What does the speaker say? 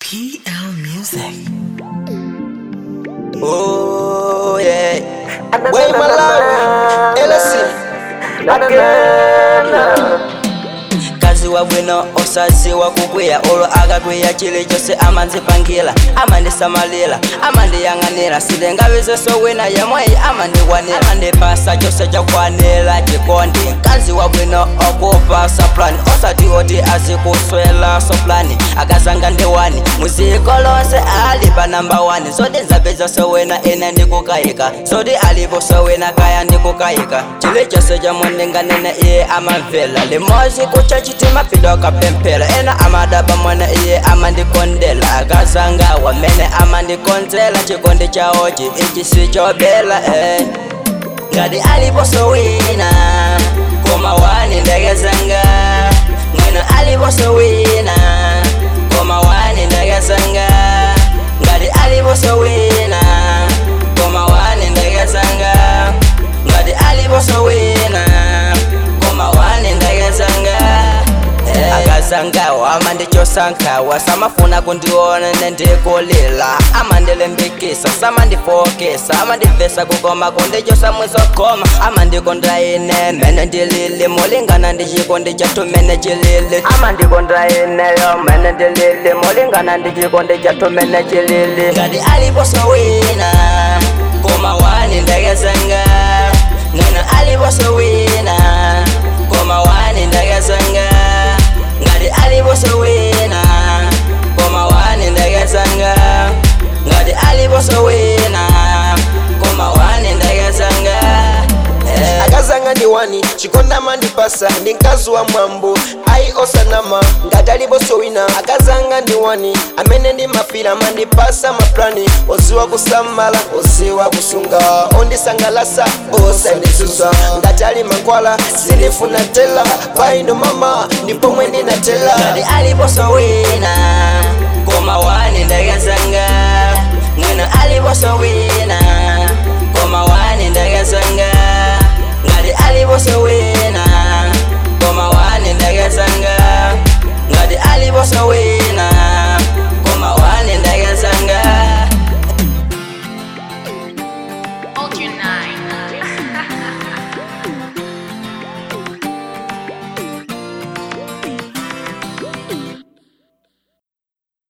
PL Music. Oh yeah. Way Malawi, LSC. kazi wabwino osaziwa kukwiya olwo akakwiya chili chose amanzipangila amandisamalira amandiyang'anira silingabizeso wina yemweyi amandikwanira amandipasa chose chakwanira chikondi kazi wabwino okupasa plani osati oti azikuswela soplani akazanga ndiwani muziko lonse ali pa namba 1 zoti nzapezaso wina ine ndikukayika zoti aliposo wina kaya ndikukayika chili chose chamundinganene iye amamvela limozi kucha chitima pido akapemphera ena amadaba mwana iye amandikondela akazanga wamene amandikonzela chikondi chawochi ichi sichobela eh. ngati aliposo wina koma wani ndagazanga mwina aliposo wina koma wani ndagazanga ngati aliposo wina koma wani ndagazanga ngati aliposo wina koma wani ndagazanga akazangawa amandichosankawa samafuna kundiona nendikulila amandilembikisa samandifokisa amandivesa kukoma kundichosa mwizokoma amandikonda ine mene ndilili mulingana ndichikondi chatu mene chilili amandikonda ineyo mene ndilili mulingana ndichikondi chatu mene chilili ngati aliposo wina koma wani ndagazanga mwina aliposo wina koma wani ndagazanga ngati aliposo wina koma wani ndagazanga ngati aliposo wina koma wani ndagazanga eh. akazanga ndi wani chikondama ndipasa ndi mkazi wa mwambo ayi osanama ngati aliponso wina akazanga ndi wani amene ndimafira mandipasa maplani oziwa kusamala oziwa kusunga ondisangalasa osanditsutsa ngati ali mankhwala sindifuna tela paino mama ndipomwe ndinatela ngati aliposo wina koma wani ndagazanga mwina aliposo wina koma wani ndagazanga